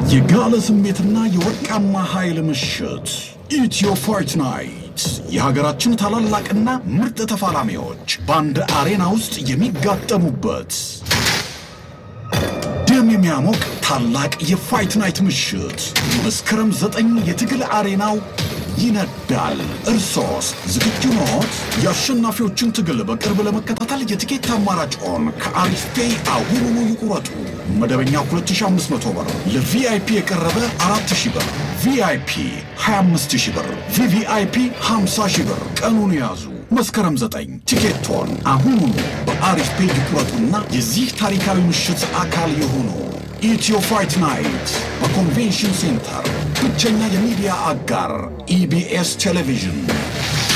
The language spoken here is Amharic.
የጋለ ስሜትና የወርቃማ ኃይል ምሽት ኢትዮ ፋይት ናይት የሀገራችን ታላላቅና ምርጥ ተፋላሚዎች በአንድ አሬና ውስጥ የሚጋጠሙበት ደም የሚያሞቅ ታላቅ የፋይት ናይት ምሽት መስከረም ዘጠኝ የትግል አሬናው ይነዳል። እርሶስ ዝግጁ ኖት? የአሸናፊዎችን ትግል በቅርብ ለመከታተል የትኬት አማራጭዎን ከአሪፍ ፔይ አሁኑኑ ይቁረጡ። መደበኛ 2500 ብር፣ ለቪአይፒ የቀረበ 4000 ብር፣ ቪአይፒ 25000 ብር፣ ቪቪአይፒ 50000 ብር። ቀኑን ያዙ። መስከረም 9 ቲኬቶን አሁኑኑ በአሪፍ ፔይ ይቁረጡና የዚህ ታሪካዊ ምሽት አካል የሆኑ ኢትዮ ፋይት ናይት በኮንቬንሽን ሴንተር ብቸኛ የሚዲያ አጋር ኢቢኤስ ቴሌቪዥን